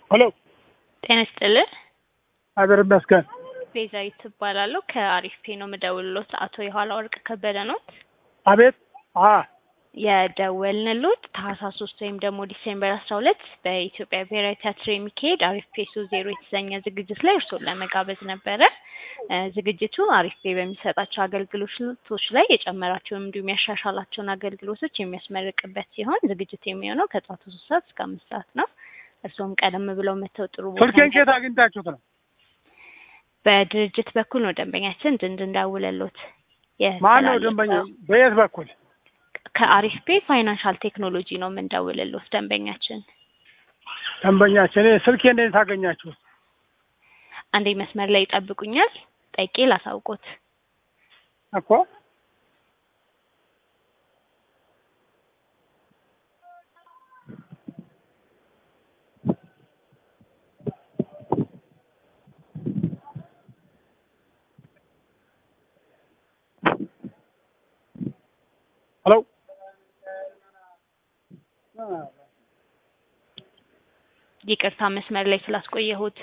ሄሎ ጤና ይስጥልን። አገር ይመስገን። ቤዛዊት ትባላለሁ። ከአሪፍ ፔ ነው የምደውልሎት። አቶ የኋላ ወርቅ ከበደ ነው አቤት። አ የደወልንሎት ታህሳስ ሶስት ወይም ደግሞ ዲሴምበር አስራ ሁለት በኢትዮጵያ ብሔራዊ ቲያትር የሚካሄድ አሪፍ ፔሶ ዜሮ የተሰኘ ዝግጅት ላይ እርስዎን ለመጋበዝ ነበረ። እ ዝግጅቱ አሪፍ ፔ በሚሰጣቸው አገልግሎቶች ላይ የጨመራቸውን እንዲሁም ያሻሻላቸውን አገልግሎቶች የሚያስመርቅበት ሲሆን ዝግጅቱ የሚሆነው ከጠዋቱ ሶስት ሰዓት እስከ አምስት ሰዓት ነው። እርስዎም ቀደም ብለው መተው ጥሩ ቦታ ስልኬን ኬት አግኝታችሁት ነው? በድርጅት በኩል ነው ደንበኛችን እንድንደውልሎት ማን ነው ደንበኛ? በየት በኩል? ከአሪፍ ፔ ፋይናንሻል ቴክኖሎጂ ነው የምንደውልሎት ደንበኛችን። ደንበኛችን እኔ ስልኬን እንዴት አገኛችሁት? አንዴ መስመር ላይ ይጠብቁኛል፣ ጠይቄ ላሳውቆት። እኮ ሄሎ ይቅርታ መስመር ላይ ስላስቆየሁት።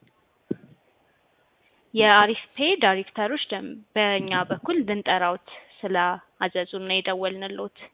የአሪፍ ፔ ዳይሬክተሮች ደም በእኛ በኩል ልንጠራውት ስለ አዘዙን ነው የደወልንሎት።